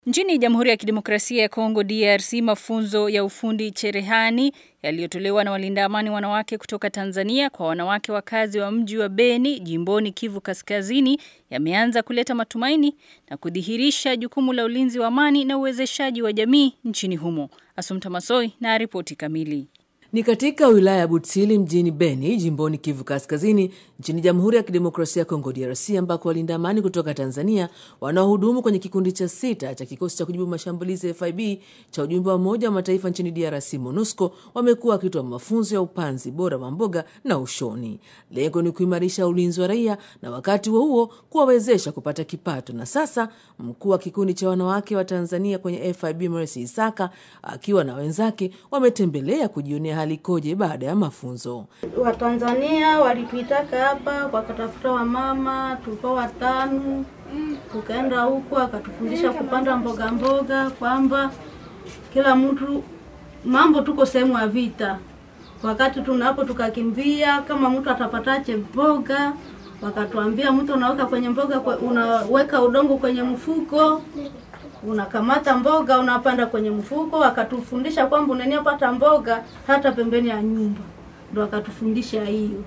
Nchini Jamhuri ya Kidemokrasia ya Kongo DRC, mafunzo ya ufundi cherehani yaliyotolewa na walinda amani wanawake kutoka Tanzania kwa wanawake wakazi wa mji wa Beni, jimboni Kivu Kaskazini, yameanza kuleta matumaini na kudhihirisha jukumu la ulinzi wa amani na uwezeshaji wa jamii nchini humo. Asumta Masoi na ripoti kamili. Ni katika wilaya ya Butsili mjini Beni, jimboni Kivu Kaskazini, nchini Jamhuri ya Kidemokrasia ya Kongo DRC, ambako walinda amani kutoka Tanzania wanaohudumu kwenye kikundi cha sita cha kikosi cha kujibu mashambulizi ya FIB cha ujumbe wa Umoja wa Mataifa nchini DRC, MONUSCO, wamekuwa wakitoa mafunzo ya upanzi bora wa mboga na ushoni. Lengo ni kuimarisha ulinzi wa raia na wakati huo huo kuwawezesha kupata kipato. Na sasa mkuu wa kikundi cha wanawake wa Tanzania kwenye FIB Mercy Isaka akiwa na wenzake wametembelea kujionea hali ikoje baada ya mafunzo. Watanzania walituitaka hapa wakatafuta wamama, tulikuwa watano, tukaenda huku akatufundisha kupanda mboga mboga, kwamba kila mtu mambo, tuko sehemu ya vita. Wakati tunapo tukakimbia, kama mtu atapatache mboga, wakatuambia mtu unaweka kwenye mboga, unaweka udongo kwenye mfuko unakamata mboga unapanda kwenye mfuko. Wakatufundisha kwamba unaniapata mboga hata pembeni ya nyumba, ndo wakatufundisha hiyo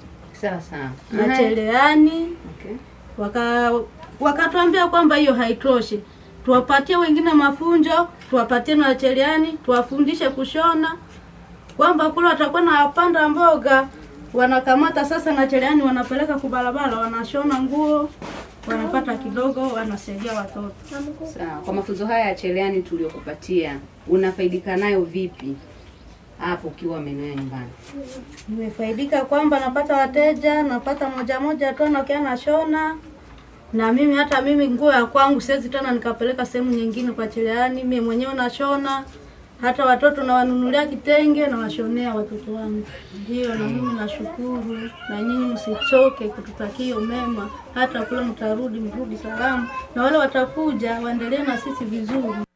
sasa na cherehani. Okay. Waka wakatuambia kwamba hiyo haitoshe, tuwapatie wengine mafunzo, tuwapatie na cherehani, tuwafundishe kushona, kwamba kule watakuwa na wapanda mboga wanakamata sasa na cherehani, wanapeleka kubarabara, wanashona nguo wanapata kidogo, wanasaidia watoto. Sawa. Kwa mafunzo haya ya cherehani tuliyokupatia, unafaidika nayo vipi hapo ukiwa maeneo ya nyumbani? Nimefaidika kwamba napata wateja, napata moja moja tu nakia nashona, na mimi hata mimi nguo ya kwangu siwezi tena nikapeleka sehemu nyingine kwa cherehani, mimi mwenyewe nashona hata watoto nawanunulia kitenge na washonea watoto wangu. Ndio, na mimi nashukuru, na nyinyi msichoke kututakia mema, hata kule mtarudi, mrudi salama, na wale watakuja waendelee na sisi vizuri.